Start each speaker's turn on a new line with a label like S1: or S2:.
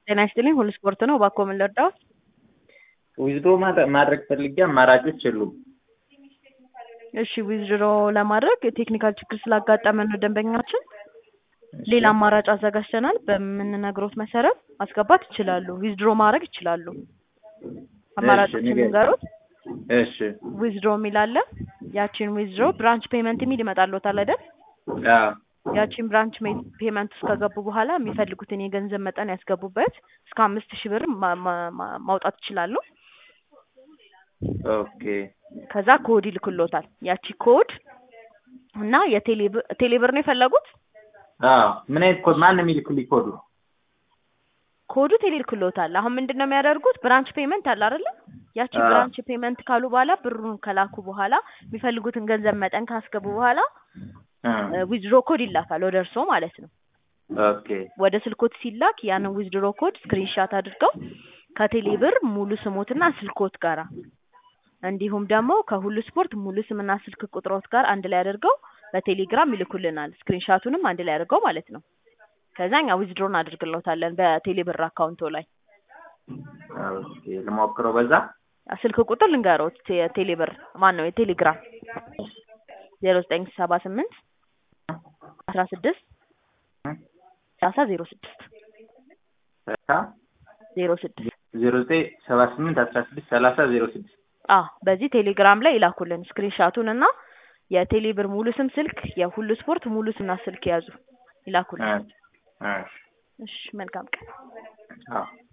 S1: ጤና ይስጥልኝ ሁሉ ስፖርት ነው። እባክዎ ምን ልርዳዎት?
S2: ዊዝድሮ ማድረግ ፈልጌ አማራጮች የሉም።
S1: እሺ ዊዝድሮ ለማድረግ የቴክኒካል ችግር ስላጋጠመን ነው ደንበኛችን ሌላ አማራጭ አዘጋጅተናል። በምንነግሮት መሰረት ማስገባት ይችላሉ። ዊዝድሮ ማድረግ ይችላሉ። አማራጮችን
S2: ንገሪኝ።
S1: ንገሩት።
S2: እሺ
S1: ዊዝድሮ የሚል አለ። ያቺን ዊዝድሮ ብራንች ፔመንት የሚል ይመጣልዎታል አይደል?
S2: አዎ
S1: ያቺን ብራንች ፔመንት ውስጥ ከገቡ በኋላ የሚፈልጉትን የገንዘብ መጠን ያስገቡበት። እስከ አምስት ሺህ ብር ማ- ማ- ማ- ማውጣት ይችላሉ።
S2: ኦኬ
S1: ከዛ ኮድ ይልክሎታል። ያቺ ኮድ እና የቴሌብር ቴሌብር ነው የፈለጉት?
S2: አዎ ምን አይነት ኮድ ማን ነው የሚልክልኝ ኮዱ?
S1: ኮዱ ቴሌልክሎታል። አሁን ምንድን ነው የሚያደርጉት? ብራንች ፔመንት አለ አይደለ? ያቺ
S2: አዎ።
S1: ብራንች ፔመንት ካሉ በኋላ ብሩን ከላኩ በኋላ የሚፈልጉትን ገንዘብ መጠን ካስገቡ በኋላ
S2: እ
S1: ዊዝድሮ ኮድ ይላካል ወደ እርስዎ ማለት ነው።
S2: ኦኬ
S1: ወደ ስልኮት ሲላክ ያንን ዊዝድሮ ኮድ ስክሪንሻት አድርገው ከቴሌብር ሙሉ ስሞትና ስልኮት ጋራ እንዲሁም ደግሞ ከሁሉ ስፖርት ሙሉ ስምና ስልክ ቁጥሮት ጋር አንድ ላይ አድርገው በቴሌግራም ይልኩልናል። ስክሪንሻቱንም አንድ ላይ አድርገው ማለት ነው። ከዛ እኛ ዊዝድሮ እናደርግልዎታለን በቴሌብር አካውንቶ ላይ።
S2: ኦኬ ልሞክረው በዛ
S1: ስልክ ቁጥር ልንገሮት የቴሌብር ማን ነው የቴሌግራም ዜሮ ዘጠኝ ሰባ ስምንት አስራ ስድስት ሰላሳ ዜሮ ስድስት ዜሮ ስድስት
S2: ዜሮ ዘጠኝ ሰባ ስምንት አስራ ስድስት ሰላሳ ዜሮ ስድስት
S1: አዎ በዚህ ቴሌግራም ላይ ይላኩልን ስክሪንሻቱን እና የቴሌብር ሙሉ ስም ስልክ የሁሉ ስፖርት ሙሉ ስምና ስልክ ያዙ ይላኩልን። እሺ መልካም ቀን።
S2: አዎ